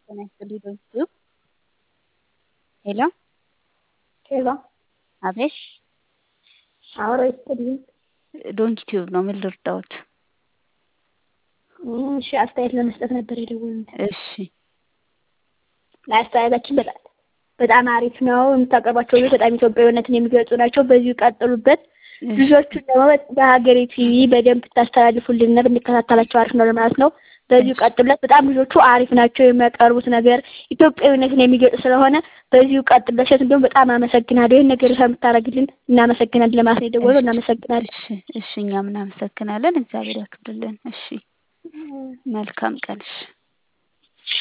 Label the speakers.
Speaker 1: ጤና ይስጥልኝ በዚሁ ሄሎ
Speaker 2: ሄሎ
Speaker 1: አቤት
Speaker 2: አብሮ ይስጥልኝ።
Speaker 1: ዶንኪ ቲዩብ ነው። ምን ልርዳዎት?
Speaker 2: እሺ አስተያየት ለመስጠት ነበር የደወልነው።
Speaker 1: እሺ
Speaker 2: አስተያየታችን በጣም በጣም አሪፍ ነው። የምታቀርቧቸው ልጆች በጣም ኢትዮጵያዊነትን የሚገልጹ ናቸው። በዚሁ ቀጥሉበት። ልጆቹን ደግሞ በሀገሬ ቲቪ በደንብ ብታስተላልፉልን ብንከታተላቸው አሪፍ ነው ለማለት ነው። በዚሁ ቀጥሉበት። በጣም ልጆቹ አሪፍ ናቸው። የሚያቀርቡት ነገር ኢትዮጵያዊነትን የሚገልጽ ስለሆነ በዚሁ ቀጥሉበት። ሴት እንዲሁም በጣም አመሰግናለሁ። ይህን ነገር ስለምታደርግልን እናመሰግናለን ለማለት ነው የደወልነው። እናመሰግናለን።
Speaker 1: እሺ እሺ እኛም እናመሰግናለን። እግዚአብሔር ያክብርልን። እሺ መልካም ቀን። እሺ